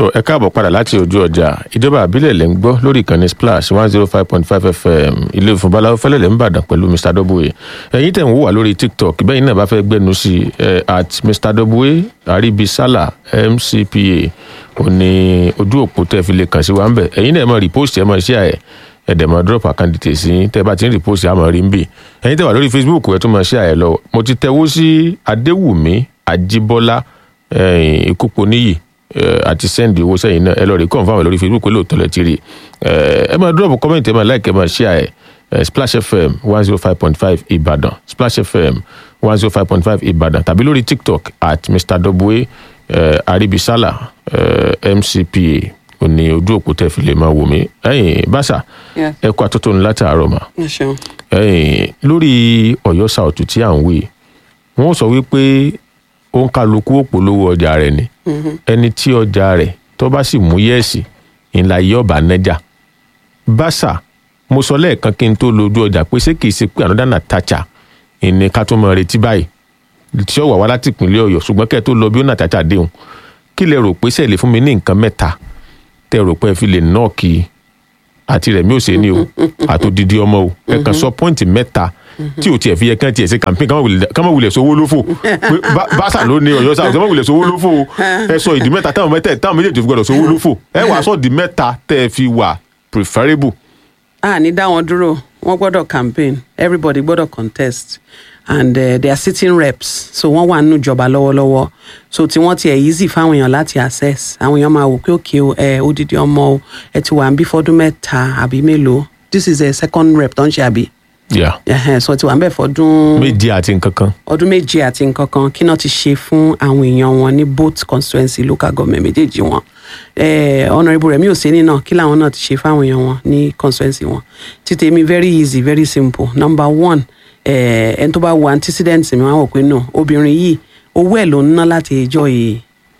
tó ẹ káàbọ̀ padà láti ojú ọjà ìjọba àbílẹ̀ lẹ́ ń gbọ́ lórí ìkànnì splash one zero five point five fm ilé ìfúnbaláwo fẹ́lẹ́lẹ̀ ń bàdàn pẹ̀lú mr w ẹ̀yin tẹ̀ ń wò wá lórí tiktok bẹ́ẹ̀ náà bá fẹ́ gbẹ́nu sí ẹ at mr w aribisala mcpa ò ní ojú òpó tẹ́ fi lè kàn sí wa ń bẹ̀ ẹ̀yin náà ẹ máa repost ẹ máa share ẹ̀ ẹ̀dẹ̀ máa drop account details yín tẹ́ bá ti ń repost àmọ́ rí ń bì ẹ̀yin tẹ́ wà lórí facebook ẹ̀ tún máa share ẹ̀ lọ mo ti tẹ̀wó sí adéwùmí àjíbọ́lá ìkúpọ̀ níyì àti sẹ́ndì owó sẹ́yìn náà ẹ lọ rí confam lórí facebook pé lóòótọ́ lẹ ti rí ẹ máa drop comment ẹ máa like ẹ máa share ẹ splash fm one zero five point five ìbàdàn splash fm one zero five point five ìbàdàn tàbí lórí tiktok at mr w aribisala mcpa òní ojú òpó tẹ fi lè máa wò mí ẹyìn bàṣà Yeah. ẹ kó àtótó ní látàárọ̀ mà ẹ ṣeun. ẹyìn lórí ọ̀yọ́ south tí à ń wí wọ́n sọ wípé ó ń kálukú òpolówó ọjà rẹ̀ ni ẹni tí ọjà rẹ̀ tó bá sì mú yẹ́ẹ̀sì ńlá yìí ọ̀bà nẹ́jà bàṣà mo sọ lẹ́ẹ̀kan kí n tó lójú ọjà pé ṣé kìí ṣe pé ànádà nàtàchà ìní ká tó mọ retí báyìí tí ó wà wá láti ìpínlẹ̀ ọ̀yọ́ ṣùgbọ́n kẹ́ ẹ tó lọ bí ó nàtàchà déhùn kí lẹ rò pé sẹ́ẹ̀lì fún mi ní nǹkan mẹ́ta tẹ rò pé ẹ fi lè nọ́ọ̀kì àti rẹ̀mí òsèǹni o àtòdìdí ọmọ o ẹ kàn sọ pọ́ǹtì mẹ́ta tí o tiẹ̀ fi yẹ kán tiẹ̀ ṣe campaign ká má wulẹ̀ sówó lófò pé Bá- báṣà ló ní ọ̀yọ́ sáà ká má wulẹ̀ sówó lófò o ẹ sọ ìdí mẹ́ta táwọn mẹ́tẹ̀ táwọn méjèèjì fi gbọdọ̀ sówó lófò ẹ wàá sọ ìdí mẹ́ta tẹ́ ẹ fi wà preferable a ní dá wọn dúró wọn gbọ́dọ̀ campaign everybody gbọ́dọ̀ contest and uh, they are sitting reps so wọ́n wà nínú ìjọba lọ́wọ́lọ́wọ́ so tí wọ́n tiẹ̀ easy fáwọn èèyàn láti access àwọn èèyàn máa wò pé òkè o ẹ odidi ọmọ o ẹ ti wà ń bí fọdún mẹ́ta àbí mélòó this is a second rep tó ń ṣe àbí yeah. Ẹhẹ́n, so ti wà ń bẹ̀ fọdún méje àti nǹkan kan ọdún méje àti nǹkan kan kí náà ti ṣe fún àwọn èèyàn wọn ní both constituency local government méjèèjì wọn eh, honourable remi oseni náà kí làwọn náà ti ṣe fáwọn èèyàn wọn ní constituency wọn títí mi very easy very simple number one eh, ẹni tó bá wo antecedent mi wọn á wò pé no obìnrin yìí owó ẹ̀ ló ń ná láti ẹjọ́ yìí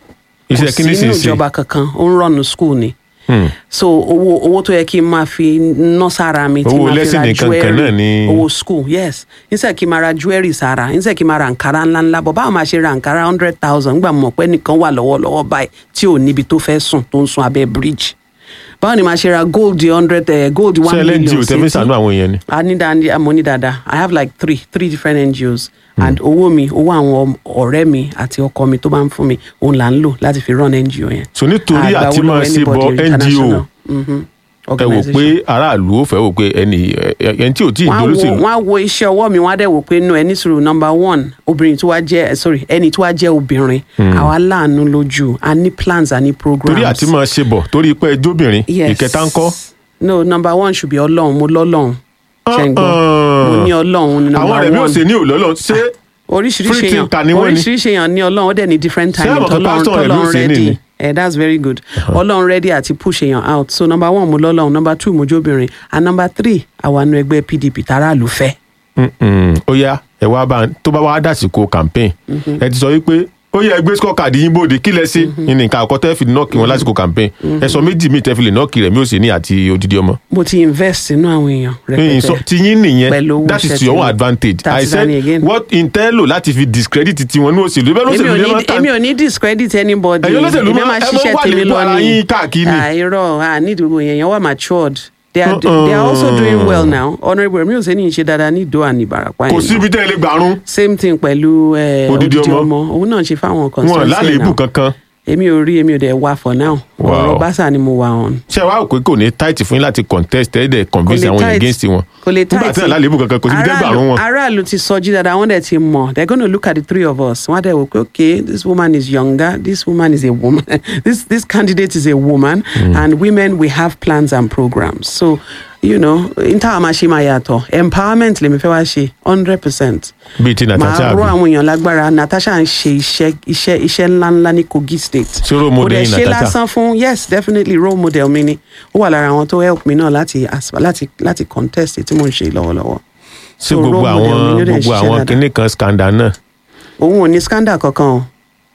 iṣẹ́ kí ni sì sínú ń ṣe ìjọba kankan ó ń rọ̀nù school ni Hmm. so owó owó tó yẹ kí n máa fi ná sára mi tí Owó máa fi lẹ́sìn ra nìkan kan jewelry náà ni- owó school yes instead kí n máa ra jewelry sára instead kí n máa ra nkàrà ńláńlá bọ̀ báwo máa ṣe ra nkàrà hundred thousand nígbà mọ̀ pé nìkan wà lọ́wọ́lọ́wọ́ báyìí tí ò níbi tó fẹ́ sùn tó ń sun abẹ́ bridge báwo ni màá ṣe ra gold hundred eh, gold one ṣé million lng ò tẹ́ fi sànú àwọn èèyàn ni a ní dáa mo ní dáadáa i have like three three different ngos and owó mi owó àwọn ọ̀rẹ́ mi àti ọkọ mi tó bá ń fún mi òun là ń lò láti fi run ngo yẹn. so nítorí Àgbà àti owó máa lọ́wọ́ ṣe bọ anybody ngo international. Mhm. ẹ wò pé Organization. aráàlú ò fẹ́ wò pé ẹni ẹ- ẹni tí ò tí ì wọ́n á wo dolóṣèlú wọ́n á wo iṣẹ́ ọwọ́ mi wọ́n á dẹ̀ wò pé no ẹni sùúrù number one obìnrin tó wá jẹ́ eh, sorry ẹni tó wá jẹ́ obìnrin àwa láàánú lójú a ní plans a ní programs. torí àti máa ṣe bọ̀ torí pé ẹjọ́bìnrin yes ìkẹta ń kọ́ no number one should be ọlọ́run mo lọ́lọ́run ṣe ń gbọ́ mo ní ọlọ́run ní number àwọn one rẹ̀ bí ó ṣe ní òlọ́lọ́ ṣé oríṣiríṣi free èèyàn thinker ni wọ́n ní. oríṣiríṣi èèyàn ní ọlọ́run ó dẹ̀ ní different Ṣé timing àwọn kan tọ́lọ́run pastor rẹ̀ ló tọ́lọ́run ṣe ní ready ni? eh, that's very good ọlọ́run ready àti push èèyàn out so number one mo lọ́lọ́run number two mo jóbìnrin and number three àwa nu ẹgbẹ́ pdp tààràlù fẹ́. Mm-mm. ó yá ẹ wá bá tó bá wá dàsìkò campaign ẹ ti sọ wípé ó yẹ ẹgbẹ́ scorecard yín bòde kí lẹ ṣe ní nǹkan àkọ́tẹ́ fi nọ́ọ̀kì wọn lásìkò campaign ẹ sọ méjì míì tẹ́ fi lè nọ́ọ̀kì rẹ̀ mí ò sí ní àti odidi ọmọ. mo ti invest nínú àwọn èèyàn Ẹ̀yin sọ rẹpẹtẹ ti yín nìyẹn Pẹ̀lú owó that is iṣẹ́ to your tí own mo- advantage That i is said Danny again. what intelo láti fi discredit tiwọn ní òṣèlú bẹ́ẹ̀ èmi lóṣèlú ò lè ní máa èmi ò ní discredit anybody Ẹ̀yin olóṣèlú èmi máa- máa ẹ máa ṣiṣẹ́ wà tèmi nípò lọ ara ni yín káàkiri. àìrọ̀ àní ìdìbò yẹn yẹn wà matured they are, they are also doing well now honourable mi ò sẹ́ni ìṣe dáadáa ní ìdó àní ìbàràpá kò yẹn síbi tẹ́ ẹ lè gbàrún same thing pẹ̀lú eh, Odidi odidi ọmọ. ọmọ òun náà ṣe fáwọn wọn constituency lálébù now kankan èmi ò rí èmi ò dẹ̀ wá for now Wow. ọ̀rọ̀ báṣà ni mo wà on. ṣé wàá pé kò ní tight fún yín láti contest ẹ̀ dẹ̀ convince lè àwọn èèyàn tight. against wọn kò lè nígbà tight. tí wọn lálébù kankan kò síbi tẹ́ Aráàlú- gbàrún wọn. aráàlú ti sọjí dáadáa wọ́n dẹ̀ ti mọ̀ they gonna look at the three of us wọ́n á dẹ̀ wò pé okay this woman is younger this woman is a woman this this candidate is a woman and women we have plans and programs so you know n táwa máa ṣe máa yàtọ̀ empowerment lèmi fẹ́ wá ṣe hundred percent bíi ti natasha máa rọ àbí àwọn èèyàn lágbára natasha ń ṣe iṣẹ́ iṣẹ́ iṣẹ́ ńláńlá ní kogi state Ṣé role model kò dẹ̀ yín ṣe Natasha? lásán fún yes definitely role model mi ni ó wà lára àwọn tó help mi náà láti as- láti láti contest tí mò ń ṣe lọ́wọ́lọ́wọ́ sí So, gbogbo role model mi àwọn ló dẹ̀ gbogbo ṣiṣẹ́ àwọn dáadáa. kinní kan scandal náà òun ò ní scandal kankan o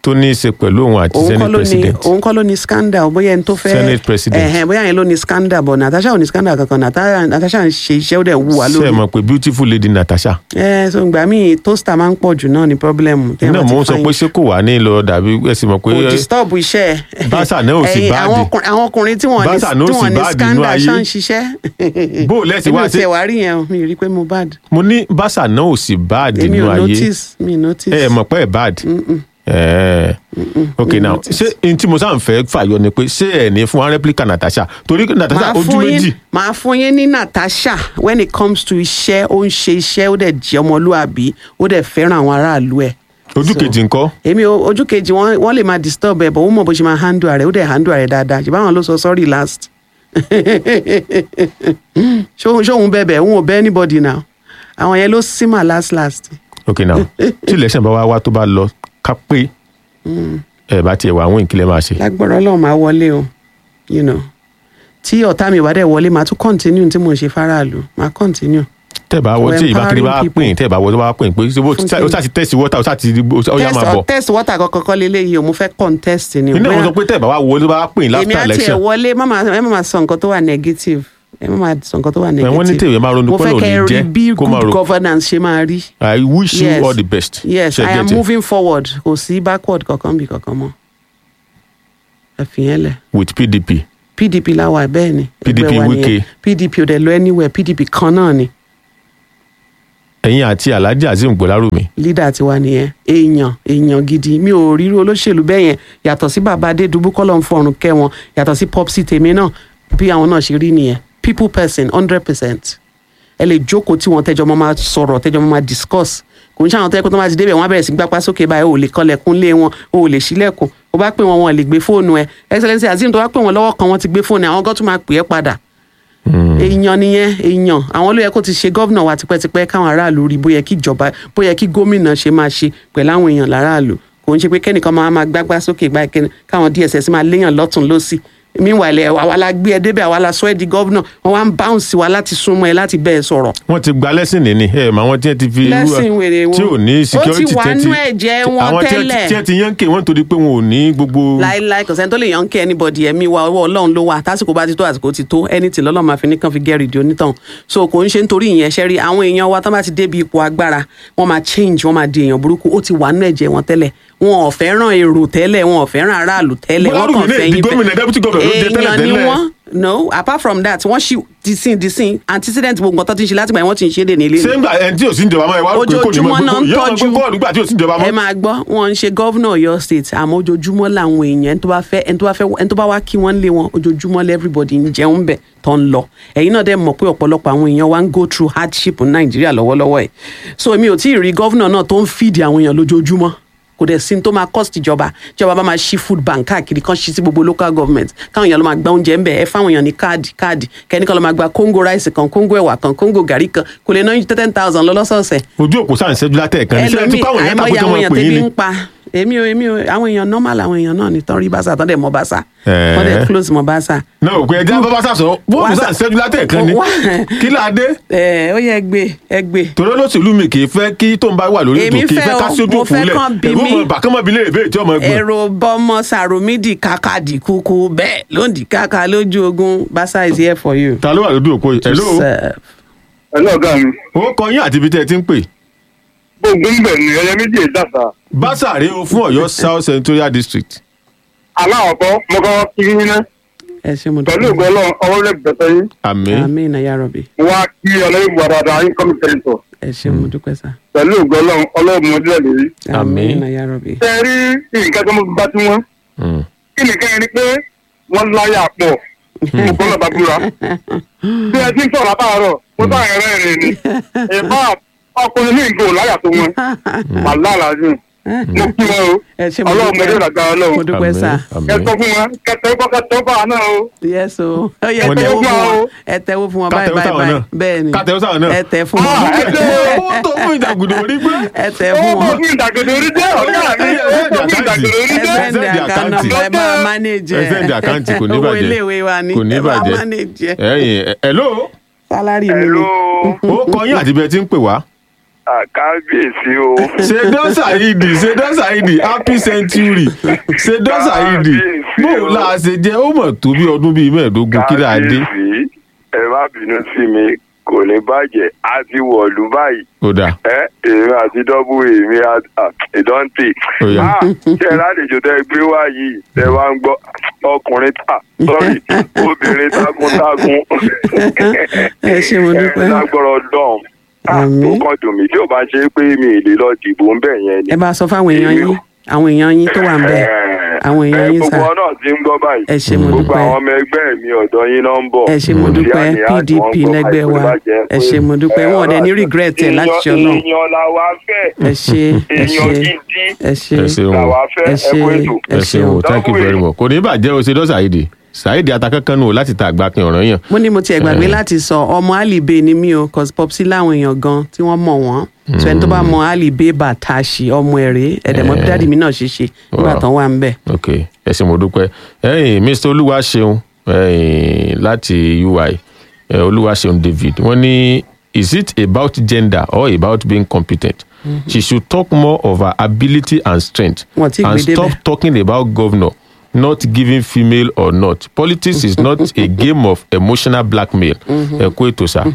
tó ní í ṣe pẹ̀lú òun àti òun kọ́ senate ló ní president òun kọ́ ló ní scandal bóyá ẹni tó fẹ́ Senate president. ẹ̀hẹ̀n, bóyá ẹni ló ní scandal but Natasha ò ní scandal kankan Natasha Natasha ń ṣe iṣẹ́ ó dẹ̀ wù wá ṣe é lórí mọ̀ pé beautiful lady Natasha ẹ so ìgbà míì toaster máa ń pọ̀ jù náà ní problem téèyàn náà bá ti mo ń sọ fine pé ṣé kò wá ní lọ dàbí ẹ sì mọ̀ pé kò disturb iṣẹ́ ẹ̀. Báṣà náà ò sì Ẹ̀yin, báàdì. àwọn ọkùnrin- àwọn ọkùnrin tí wọ́n ní Báṣà náà ò tí sì wọ́n ní báàdì nínú scandal ayé. ṣáà ń ṣiṣẹ́ Bó o lẹ́sìn èmi wá ò sí- tiẹ̀ wá rí yẹn o mi rí i pé mo bad mo ní báṣà náà ò sì bad èmi nínú ò ayé notice mi ò notice ẹ ẹ mọ̀ pé ẹ bad ẹ ok mi now notice. ṣé n tí mo sáà ń fẹ́ fàyọ ni pé ṣé ẹ ní fún wa replica Natasha torí Natasha màá ojú fún méjì yín màá fún yín ní Natasha when it comes to iṣẹ́ ó ń ṣe iṣẹ́ ó dẹ̀ jẹ́ ọmọlúàbí ó dẹ̀ fẹ́ràn àwọn aráàlú ẹ̀ ojú So, kejì ńkọ́ èmi ò- ojú kejì wọn wọn lè máa disturb ẹ bọ ó mọ bó ṣe máa handle rẹ ó dẹ̀ handle rẹ dáadáa ṣùgbọ́n àwọn ló sọ sorry last ṣóhun ṣóhun bẹ̀bẹ̀ òun ò bẹ̀ anybody now àwọn yẹn ló símà last last ok now tí election bá wá wá tó bá lọ ká pé ẹ bá tiẹ̀ wá àwọn ìkílẹ̀ máa ṣe lágbára Ọlọ́run máa wọlé o you know tí ọ̀tá mi wá dẹ̀ wọlé máa tún continue tí mò ń ṣe fáráàlú máa continue tẹ́ bá wọ For tí ìbákiri bá empowering pín tẹ́ bá wọ tó bá pín pé ṣé bó- Fún ó ṣáà ti tẹ̀sí wọ́tà ó ṣáà ti ó yá test máa bọ̀ test water kankan kọ́ lélẹ́yìí o mo fẹ́ contest ni o iná Bóyá- wọn sọ pé tẹ́ bá wá wọ tó bá pín èmi láfter àti ẹ̀ election wọlé má máa ẹ má máa sọ nǹkan tó wà negative ẹ má máa sọ nǹkan tó wà negative wọ́n ní tèmi máa ronú mo pé fẹ́ lòun kẹ́ ní ẹ rí jẹ́ bí kó máa good ro governance ṣe máa rí I wish you Yes. all the best yes Ṣé i am get it? moving forward kò sí backward kankan bí kankan mọ́ ẹ fi yẹn lẹ̀ with PDP pdp láwa bẹ́ẹ̀ ni PDP ẹgbẹ́ wa Wike. nìyẹn. pdp ò dẹ̀ lọ anywhere pdp kan náà ni ẹ̀yin àti Alhaji Azeem Gbọ́lárùmí leader tiwa nìyẹn èèyàn èèyàn gidi mi ò ríru olóṣèlú bẹ́ẹ̀ yẹn yàtọ̀ sí bàbá adédùbú kọ́lọ̀ ń fọrùn kẹ́ wọn yàtọ̀ sí popsi tèmi náà bí àwọn náà ṣe rí nìyẹn people person hundred percent ẹ lè jókòó tí wọn tẹjọ máa máa sọ̀rọ̀ tẹjọ máa máa discuss kò ń ṣàwọn tẹ́kọ̀ tó máa ti débẹ̀ wọ́n á bẹ̀rẹ̀ sí gbápá sókè báyìí ò lè kọlẹ̀kùn lé wọn ò lè ṣílẹ̀kùn ó bá pè wọn wọn lè gbé fóònù ẹ excellency azeem tó bá pè wọn lọ́wọ́ kan wọ́n ti gbé fóònù ẹ àwọn gọ́tù máa pè é padà èèyàn nìyẹn èèyàn àwọn ló yẹ kó ti ṣe gómìnà wa tipẹ́tipẹ́ káwọn aráàlú rí bóyá kí ìjọba bóyá kí gómìnà ṣe máa ṣe pẹ̀lú àwọn èèyàn láràlú kò ń ṣe pé kẹ́nìkan máa máa gbágbá sókè gbá kẹ́ni káwọn dss máa léèyàn lọ́tún lọ́sì meanwhile ẹ̀ àwa la gbé ẹ débẹ̀ àwa la sọ ẹ́ di gómìnà wọ́n wá ń bounce wa láti súnmọ́ ẹ láti bẹ́ẹ̀ sọ̀rọ̀ wọ́n ti gba lẹ́sìn nìní ẹ̀ mà wọ́n tí wọ́n ti fi irú- lẹ́sìn wèrè wọn tí ò ní security ó ti wà tí wọ́n nú ẹ̀jẹ̀ wọn àwọn tí wọ́n ti- tẹ́lẹ̀ tí wọ́n ti yánkè wọ́n torí pé wọn ò ní gbogbo láíláí kò sẹ́ni tó lè yàn kí anybody ẹ̀mí wa ọwọ́ ọlọ́run ló wà tásìkò bá ti tó àsìkò ti tó anything lọ́lọ́run máa fi ní kàn fi gẹ́rì di onítàn so kò ń ṣe nítorí ìyẹn ṣe rí àwọn èèyàn wa tán bá ti débi ipò agbára wọ́n máa change wọ́n máa di èèyàn burúkú ó ti wà nínú ẹ̀jẹ̀ wọn tẹ́lẹ̀ wọn ò fẹ́ràn èrò tẹ́lẹ̀ wọn ò fẹ́ràn aráàlú tẹ́lẹ̀ wọ́n Gbọ́dọ̀ kàn ní fẹ́ èdè yín gómìnà deputy governor ló jẹ tẹ́lẹ̀ èèyàn ni tẹ́lẹ̀. wọ́n no apart from that wọ́n ṣì disin disin antecedent gbogbo nǹkan tó ti ń ṣe látìgbà yẹn wọ́n ti ń ṣe é dè ní ilé ṣé ń gbà ẹni tí ò sí ìjọba máa wá pé kò ní mọ ojoojúmọ́ náà ń gbogbo yóò mọ tọ́jú gbogbo ọdún gbà tí ò sí ìjọba ẹ mọ́. máa gbọ́ wọn ń ṣe gọ́vnà Ọ̀yọ́ state àmọ́ ojoojúmọ́ làwọn èèyàn ẹni tó bá fẹ́ ẹni tó bá fẹ́ ẹni tó bá wá kí wọ́n lé wọn ojoojúmọ́ lẹ́ everybody ń jẹun bẹ̀ tó ń lọ ẹ̀yin náà dẹ̀ mọ̀ pé ọ̀pọ̀lọpọ̀ àwọn èèyàn wa ń go through hardship ní Nàìjíríà lọ́wọ́lọ́wọ́ ẹ̀ so èmi ò tí ì rí gọ́vnà náà tó ń fìdí àwọn èèyàn lójoojúmọ́ kò dẹ̀ sí ní tó máa cost ìjọba ìjọba bá máa ṣí food bank káàkiri kan ṣí sí gbogbo local government káwọn èèyàn lọ máa gba oúnjẹ ń bẹ̀ ẹ fáwọn èèyàn ní káàdì káàdì kẹ́nìkan lọ máa gba kóńgò ráìsì kan kóńgò ẹ̀wà kan kóńgò gàrí kan kò lè ná ten thousand lọ lọ́sọ̀ọ̀sẹ̀ ojú òpó sáà ń ṣẹ́jú látẹ̀ kan ní sẹ́yìn tí ẹlòmíì káwọn èèyàn àìmọye tàbí tó àwọn máa èèyàn pè yín tẹ́bí ni. ń pa èmi ò èmi ò àwọn èèyàn normal àwọn èèyàn náà ní tán rí bàṣà tán dẹ̀ mọ́ bàṣà Ẹ̀ẹ́. tán dẹ̀ close mọ́ bàṣà. náà òkú ẹja bá bá sàṣọ bóòlù Wá sáà ń sà- ṣẹ́jú látẹ̀ kan ni Wá- kí láadé ẹ ó yẹ gbé ẹ gbé. torí olóṣèlú mi kì í fẹ́ kí tó ń bá wà lórí ètò Èmi kì í fẹ́ fẹ́ ká o, sí ojú mo òpó fẹ́ lẹ̀ kán bí ẹ̀rú mi. ọmọ bàkánmọ́ bí léèrè bẹ́ẹ̀ tí ọmọ ẹgbẹ́ èrò bọmọ sàròmídì kàkàdì kúkú bẹ́ẹ̀ lóǹdì kàkà lójú ogun bàṣà is here for you. ta ló wà lójú òpó yìí to hello serve. ẹ̀lọ́ ọ̀gá mi ó kọ yín àti ibi tẹ́ ẹ ti ń pè gbogbo ń bẹ̀ ní ẹyẹ méjì ìdàsà básàrè o fún Ọ̀yọ́ South Senatorial District aláwọ̀kọ́ mo kọ́ kí yín ná ẹ ṣe mo pẹ̀lú ìgbọ́ ọlọ́run ọwọ́ rẹ̀ bẹ̀tẹ̀ yín àmín àmín na ya Rabbi mo wá kí ọlọ́run ìbò àdàdà yín kọ́mi tẹ̀lifọ̀ ẹ ṣe mo dúpẹ́ sá pẹ̀lú ìgbọ́ ọlọ́run ọlọ́run mo dílẹ̀ lórí. Àmín. na ya Rabbi. ṣe rí nǹkan tó mo bá tí wọ́n Mm. kí nìkan yẹn ni pé wọ́n láyà pọ̀ mo kọ́ lọ́ba búra bí ẹ ti ń sọ̀rọ̀ àbáàrọ̀ mo bá ẹ̀rẹ́ rẹ̀ ni ìbá ọkùnrin ní ìgò láyà tó wọn wàhálà làásùn mo kí wọn o ẹ ṣe mo ọlọ́run mo dé dúpẹ́ ìdàgbà mo ọlọ́run dúpẹ́ sá àmín ẹ àmín sọ fún wọn kẹtẹ kọ́ kẹtẹ bá náà o. yes o ó yẹ Wọ́n ní- tẹ́wọ́ fún Ẹ wọn tẹ́wọ́ ẹ tẹ́wọ́ fún wọn Ká báyìí tẹ́wọ́ báyìí sáwọn báyìí náà. bẹ́ẹ̀ ni Ká tẹ́wọ́ sáwọn náà. ẹ tẹ́ fún Ah, wọn ẹ tẹ́ owó tó fún ìdàgùdù orí pé ẹ tẹ́ fún owó wọn. fún ìdàgbàdo orí jẹ́ ọ̀gá mi owó fún ìdàgbàdo orí ẹ jẹ́. send Send the account account. number ẹ máa manage ẹ send àkáǹtì kò ní owó bàjẹ́ iléèwé wa ni kò ní ẹ máa bàjẹ́ manage ẹ ẹ̀yin hello sálárì mi ni Hello. ó kọ yín àti ibi ẹ ti ń pè wá àkábíyèsí o. ṣèdán ṣàyídì ṣèdán ṣàyídì happy century ṣèdán ṣàyídì Kábíyèsí bóun o. là á ṣe jẹ́ ó mọ̀ tó bí ọdún bíi mẹ́ẹ̀ẹ́dógún kí là á dé kábíyèsí ẹ má bínú sí mi kò ní bàjẹ́ a ti wọ̀lú báyìí ó dà ẹ èmi àti dọ́bù èmi ìdọ́ǹtì. Ó yá. ṣé ẹ lálejò tẹ gbé wá yìí tẹ wá ń gbọ́ ọkùnrin ta sọ́rí obìnrin takuntakun. Ẹ ṣé, mo dúpẹ́. ẹ lágbọ́rọ̀ dán. Àmín. ó kàn dùn mí tí ò bá ṣe pé mi ì lè lọ dìbò ń bẹ̀ yẹn ni. ẹ bá sọ fáwọn èèyàn yín àwọn èèyàn yín tó wà ń bẹ̀ àwọn èèyàn yín sà gbogbo náà ti ń gbọ́ báyìí. Ẹ ṣé, mo gbogbo dúpẹ́. àwọn ọmọ ẹgbẹ́ mi ọ̀dọ́ yín náà ń bọ̀. ẹ ṣé mo Kò sí dúpẹ́ àní àti pdp wọ́n gbọ́ lẹ́gbẹ́ báyìí, wa kò bá jẹ́ ẹ pé- ṣé mo dúpẹ́ wọn ò dẹ̀ ní regret ẹ̀ láti ṣe ọlọ́run èèyàn la wá fẹ́. ẹ ṣé ẹ èèyàn ṣé gidi ẹ ṣé ẹ ṣeun la o wá fẹ́ ẹ ẹ ṣé kú ètò. ẹ ṣeun o thank you very much kò ní bàjẹ́ o ṣèdán ṣàyídì ṣàyídì atakankan nù o láti ta àgbà pin ọ̀ràn yàn mo ní mo tiẹ̀ gbàgbé láti sọ ọmọ alibe ni mí o cause popsi láwọn èèyàn gan tí wọ́n mọ̀ wọ́n so ẹni tó bá mọ alibe bàtàṣì ọmọ ẹ̀rẹ́ ẹ̀dẹ̀mọ́ bí dáàdì mi náà ṣe ṣe nígbà Wow. tán wà ń bẹ̀. ok ẹ ṣé mo dúpẹ́ ẹ̀yin mr olúwaṣeun ẹ̀yin láti ui ẹ̀, olúwaṣeun david wọ́n ní is it about gender or about being competent she should talk more of her ability and strength Wọ́n ti and gbé stop débẹ̀. talking about governor not giving female or not politics is not a game of emotional blackmail ẹ kú ètò sá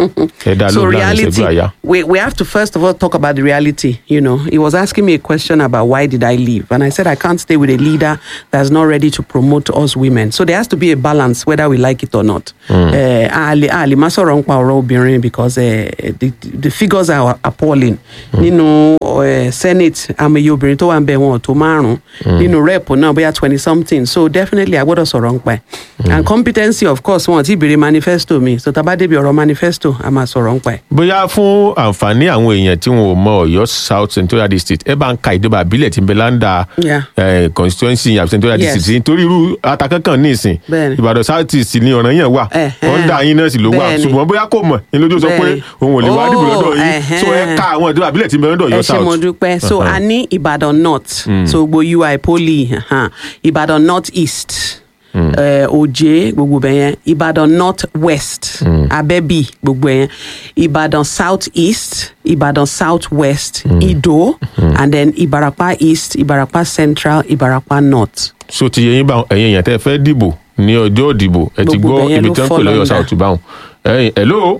ẹ dá so lóhùn láàrin reality ìṣẹ́jú àyà. we, we have to first of all talk about the reality you know he was asking me a question about why did i leave and i said i can't stay with a leader that's not ready to promote us women so there has to be a balance whether we like it or not Eh, a lè a lè má sọ̀rọ̀ nípa ọ̀rọ̀ obìnrin because eh, the, the figures are appalling nínú eh, senate amòye obìnrin tó wà ń bẹ̀ wọn ò tó márùn-ún nínú rep náà bóyá twenty something so definitely a gbọ́dọ̀ sọ̀rọ̀ nípa ẹ̀ and competency of course wọn ò tí ì béèrè manifesto mi so tá a bá débi ọ̀rọ̀ manifesto a máa sọ̀rọ̀ nípa ẹ̀. bóyá fún àǹfààní àwọn èèyàn tí wọn ò mọ Ọ̀yọ́ south central district ẹ bá ń ka ìjọba àbílẹ̀ tí ń bẹ láńdà Yeah. eh, constituency àbí central Yes. district nítorí irú atakankan ní ìsìn Bẹ́ẹ̀ni. ìbàdàn south east ní ọ̀ràn yẹn wà Ẹ̀hẹ́n. ọ̀ndà yín náà sì ló wà Bẹ́ẹ̀ni. ṣùgbọ́n bóyá kò mọ̀ ní lójú sọ pé Bẹ́ẹ̀ni. òun ò lè wá dìbò Oh, lọ́dọ̀ yín ẹ̀hẹ́n. so ẹ ka àwọn ìjọba àbílẹ̀ tí ń bẹ lọ́dọ̀ ẹ Ọ̀yọ́ ṣe south. mo dúpẹ́ so a ní ìbàdàn north so gbogbo ui poly uh-huh. ìbàdàn north east eh, òjé gbogbo bẹ̀ yẹn ìbàdàn north west abẹ́bí gbogbo yẹn ìbàdàn south east ìbàdàn south west ìdó and then ìbàràpá east ìbàràpá central ìbàràpá north. so ti yẹyin báwọn ẹ̀yin èèyàn tẹ́ fẹ́ dìbò ní ọjọ́ ìdìbò ẹ ti Gbogbo gbọ́ bẹ̀yẹn ibi ló tí wọ́n ń pè fall lọ́yọ̀ under. south báwọn ẹ̀yin hello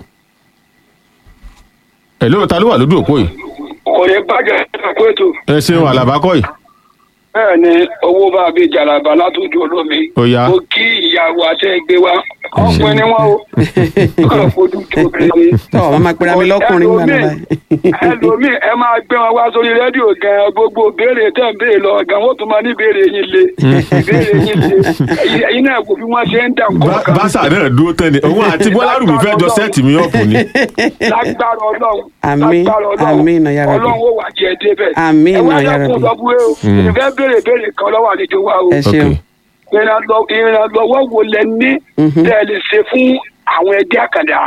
hello ta ló wà lójú òpó yìí kò ní bàjẹ́ ẹ̀kọ́ ètò ẹ ṣeun àlàbákọ́ yìí bẹ́ẹ̀ ni owó bá a bí jàràbà látòjú olómi Ó yá. mo kí ìyàwó àti ẹgbẹ́ wa ọ̀pẹ ni wọ́n o kàn fojú tó obìnrin. tọ́ ọ máa pera mi lọ́kùnrin gbà náà báyìí. ẹlòmíì ẹ máa gbé wọn wá sórí rédíò gan gbogbo béèrè tẹ̀ ń béèrè lọ gan wọ́n tún máa ní béèrè yín le béèrè yín le Ẹ̀yin- ẹ̀yin náà kò fi wọ́n ṣe ń dà Bá- nǹkan báṣà náà dúró tán ni òun àti bọ́lá rùmí fẹ́ jọ sẹ́ẹ̀tì mi ọ̀pù ni lágbára ọlọ́run Àmín, lágbára ọlọ́run àmín, náà yára bí. ọlọ́run ó wà jẹ́ débẹ̀ Àmín, ẹ wá náà yára dákun bí. lọ bú ẹ o ìfẹ́ béèrè béèrè kan lọ́wọ́ àlejò wa o ẹ ṣeun. ok ìrànlọ- ìrànlọ́wọ́ wo lẹ ní tẹ́ ẹ lè ṣe fún àwọn ẹgbẹ́ àkàndá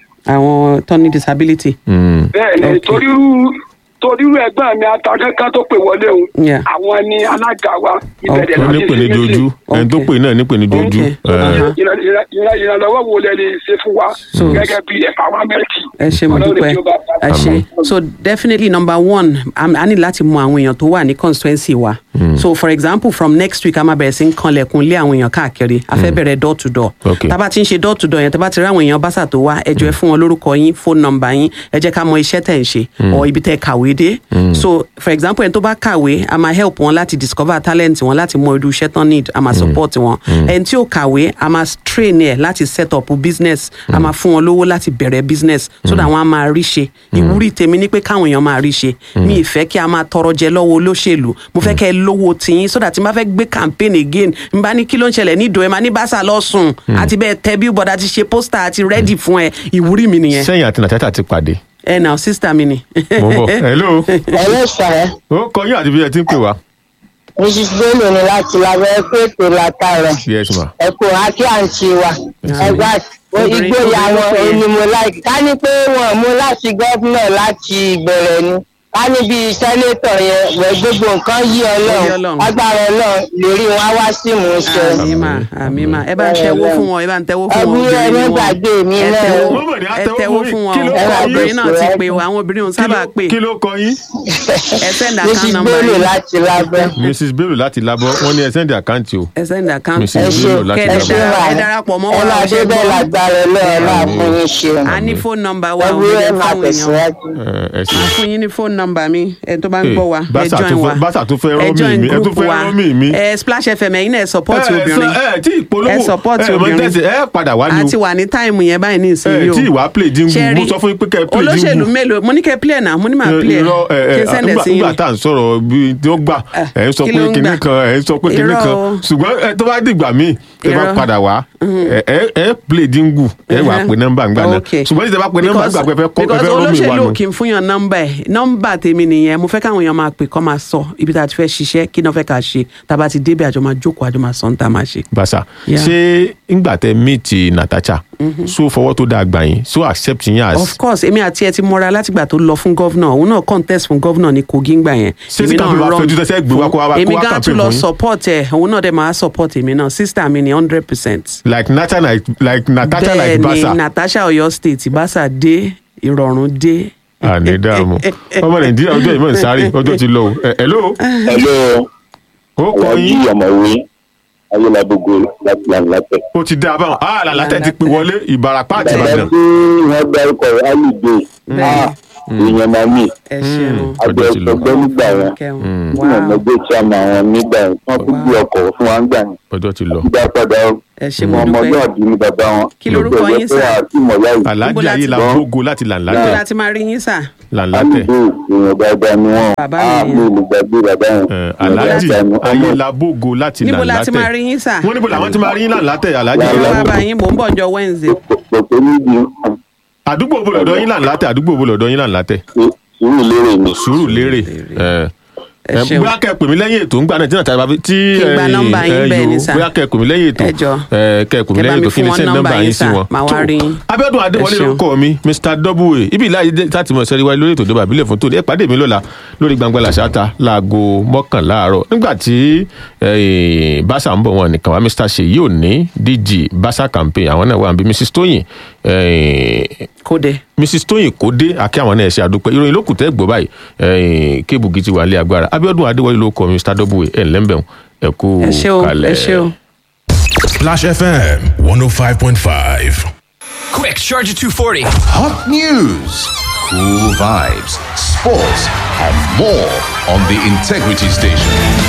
àwọn tó ní disability. Mm. bẹ́ẹ̀ ni Okay. torí irú torí irú ẹgbẹ́ mi atakẹ́kẹ́ tó pè wọlé o Yeah. àwọn ni alága wa ìbẹ̀rẹ̀ ó ní pè ní jojú ẹni tó Ok. pè náà ní pè ní jojú Ok. Eh, Uh-huh. Ìràn- ìràn- ìràn- ìrànlọ́wọ́ wo lẹ lè ṣe fún wa So- gẹ́gẹ́ bí ẹ̀fáwámẹ́ǹtì ẹ ṣe mo Ọlọ́run dúpẹ́ tí ó bá ẹ ṣe so definitely number one am- a ní láti mọ àwọn èèyàn tó wà ní constituency wa so for example from next week a máa bẹ̀rẹ̀ sí ń kanlẹ̀kùn lé àwọn èèyàn káàkiri a fẹ́ bẹ̀rẹ̀ door to door Okay. tá a bá ti ń ṣe door to door yẹn tá a bá ti rí àwọn èèyàn báṣà tó wá ẹ jọ̀ọ́ ẹ fún wọn lórúkọ yín phone number yín ẹ jẹ́ ká mọ iṣẹ́ tẹ̀ ń ṣe or ibi tẹ̀ kàwé dé so for example ẹni tó bá kàwé a máa help wọn láti discover talent wọn láti mọ irú iṣẹ́ tán need a máa support wọn ẹni tí ò kàwé a máa train ẹ láti set up business a máa fún wọn lówó láti bẹ̀rẹ̀ business so that wọn á máa rí ṣe ìwúrí tèmi ni pé káwọn èèyàn máa rí ṣe mi ì fẹ́ kí a máa tọrọ jẹ lọ́wọ́ olóṣèlú mo fẹ́ kẹ́ ẹ lówó tiyín so that tí n bá fẹ́ gbé campaign again n bá ní kí ló ń ṣẹlẹ̀ ní ìdò ẹ máa ní báṣà lọ́sùn àti bẹ́ẹ̀ tẹ billboard àti ṣe poster àti ready fún ẹ ìwúrí mi nìyẹn sẹ́yìn àti nàtẹ́tà ti pàdé ẹ nà sister mi ni. mo ń bọ̀ hello Hello sir, ó kọ yín àti bí ẹ ti ń pè wá Mrs. Bello ni láti labẹ́ pé ètò látàrọ̀. yes ma Ẹ̀kọ́ àti àǹtí wa. Ẹgbà Obìnrin- ìgboyà obìnrin ló wọn pè é. òní mo láìkí. Ká ní pé wọ́n mú láti gọ́fúnà láti ìbẹ̀rẹ̀ ni. ká níbi sẹ́nétọ̀ yẹn wẹ̀ gbogbo nǹkan yí Yí ọlọ́run Ọlọ́run. agbára ọlọ́run lórí wọn á wá sí ìmúṣẹ. àmì mà àmì mà ẹ bá ń tẹwó fún wọn ẹ bá ń tẹwó fún wọn ẹbí ẹ obìnrin ni ní wọn gbàgbé mi ẹ náà. tẹwó Wọ́n mọ̀ ní ẹ àtẹwó tẹwó fún fún yín. wọn Kí ló o kọ obìnrin yín? náà ti pè o àwọn obìnrin ò sábà pè kí ló kọ yín. ẹ send mrs account number bello yín láti lábẹ́. mrs bello láti labọ wọn ní ẹ sẹ́ndì àkáǹtì o. ẹ send account Mrs. ẹ number ṣe Bello láti kẹ́ ẹ ẹ ṣe Lábẹ́. dára- wà ẹ darapọ̀ mọ́ ẹ wa máa ọṣẹ dé bẹ́ẹ̀ gbọ́ lágbára ọlọ́run náà fún yín ṣe. a ní phone number wa ẹ ò wí ní ẹ jẹ́ máa fáwọn èèyàn tẹ̀síwájú. ẹ ẹ ṣe. máa fún yín ní phone number mi ẹ tó bá ń Hey, gbọ́ wa ẹ Basa join tún wa fẹ́- Basa tún fẹ́ ẹ rán mi join mi, ẹ tún group fẹ́ wa rán mi mi. ẹ splash fm ẹ̀yin náà ẹ support obìnrin ẹ tí ìpolówó ẹ support ẹ mọ obìnrin. tẹsí ẹ padà wá a ni ti o. wà ní táìmù yẹn báyìí ní ẹ ìsinyìí o tí ìwà play jingu Ṣẹ́rí, mo sọ fún yín pé kẹ́ ẹ play jingu. olóṣèlú mélòó mo ní kẹ́ play náà mo ní máa play ẹ̀ irọ́ ẹ kí ẹ n send ẹ̀ nígbà sí nígbà yín tá à ń sọ̀rọ̀ bí tí ó gbà Eh, ẹ̀ ń sọ kí pé ló ń kinní gbà? kan ẹ̀ ń sọ pé kinní Irọ́ kan o. ṣùgbọ́n ẹ tó bá dìgbà míì ẹ bá Irọ́. padà wá ẹ ẹ ẹ play jingu ẹ wà Mhm. pé nọ́mbà ńgbà náà Okay. ṣùgbọ́n tí ẹ bá pé nọ́mbà Because- ńgbà pé ẹ fẹ́ kọ́ ẹ because fẹ́ rómi wà olóṣèlú nù. ò kì í fún yàn nọ́mbà ẹ̀ nọ́mbà tèmi nìyẹn mo fẹ́ káwọn èèyàn máa pè kọ́ máa sọ ibi tá a ti fẹ́ ṣiṣẹ́ kí náà fẹ́ ká ṣe tá a bá ti débẹ̀ àjọ máa jókòó àjọ máa sọ ní tá a máa ṣe. Basa Yeah. ṣé ńgbà tẹ meet Natasha so fọwọ́ tó dáa gbà yín so accept yín as of course èmi àti ẹ ti mọra látìgbà tó lọ fún gọ́vnà òun náà contest fún gọ́vnà ní kogi ngbà yẹn Ṣé tí campaign bá fẹjú tẹ́sẹ̀ gbé wá kó wá- kó èmi wá gan campaign tún lọ fún yín? support ẹ òun náà dẹ̀ máa support èmi náà sister mi ni hundred percent. like Natasha like like Natasha like bẹ́ẹ̀ ni Basa. natasha Ọ̀yọ́ state Basa dé ìrọ̀rùn dé. àní dààmú ọmọ nàìjíríà ọjọ́ ìmọ̀ ń sáré ọjọ́ ti lọ o Ẹ- hello Hello, ó kọ Alhaji yín Ọ̀mọ̀wé Ayélabogo láti Làǹlàtẹ̀. ó ti dá a báwọn ah làlátẹ̀ ti pè wọlé ìbarapá àti Bàbá ìbàdàn tí wọ́n dárúkọ rẹ̀ Alùdé, èèyàn máa mí. ẹ ṣeun ọjọ́ ti lọ Àgbẹ̀ nígbà yẹn. kẹun Tí wọ́n mọ̀ gbé tí a mọ àwọn nígbà yẹn. Wọ́n tún gbé ọkọ̀ fún wa nígbà yẹn. ọjọ́ ti lọ Ìgbà padà ẹ ṣe mo ọmọ dúpẹ́ ọjọ́ àbí ni bàbá wọn. Kí lorúkọ yín, sir? Àti ìmọ̀lá yìí. aláàjì Níbo láti ayé la lọ? gbógo láti níbo làǹlátẹ̀ la ti máa rí yín sà. làǹlátẹ̀ Alùdé èèyàn dáadáa ni wọ́n. Bàbá Á mi mi yẹn. ò lè gbàgbé bàbá yẹn. Ẹ, Èèyàn aláàjì dáadáa ni ayé ọmọ. la gbógo láti níbo la ti máa rí làǹlátẹ̀ yín sà. wọ́n níbo làwọn ti máa rí yín làǹlátẹ̀ aláàjì ẹ ayé la wá bá gbógo yín mò ń bọ̀ ọjọ́ wednesday. Kò tó níbi àdúgbò wo lọ́dọ̀ yín làǹlátẹ̀ àdúgbò wo lọ́dọ̀ yín làǹlátẹ̀ sùúrù lérè ni. sùúrù lérè ẹ Ẹ ẹ ṣeun. bóyá kẹ́ pè mí lẹ́yìn ètò ńgbà náà tí nàta bá fi tí Kí n gba ẹ̀yin, nọ́mbà yín ẹ, bẹ́ẹ̀ ni yo, sà. bóyá kẹ́ pè mí lẹ́yìn ètò Ẹ jọ̀ọ́. ẹ kẹ́ pè mí Kẹ́ bá lẹ́yìn mi ètò kí fún ni wọn send nọ́mbà nọ́mbà yín yín sí sà. wọn. Màá wá Tó, rí yín. Abíọ́dún Adéwọlé Ẹ ṣeun. lórúkọ mi Mr Double ibi ìlà yìí láti mọ̀ sẹ́rí wáyé lórí ètò ìjọba àbílẹ̀ fún tòní ẹ pàdé mi lọ́la lórí gbangba làṣáta láago mọ́kànlá àárọ̀ nígbà tí eh, Basa ń bọ̀ wọn nìkan wá Mr Ṣèyí òní DG Basa campaign àwọn náà wà níbi Mrs Tóyìn eh, kóde. mrs tóyìn kódé àkí àwọn náà ẹ ṣe àdúpẹ́ ìròyìn ló kù tẹ́ gbọ́ báyìí ẹ̀yìn kébùgì ti wà lé agbára abiodun adéwọlé ló kọ mr w ẹ̀ ńlẹ́mbẹ̀ẹ́ ẹ kú ẹ ṣé o kalẹ̀. ẹ ṣé o. Splash FM 105.5. Quick, Charger 240. Hot news, cool vibes, sports, and more on the Integrity Station.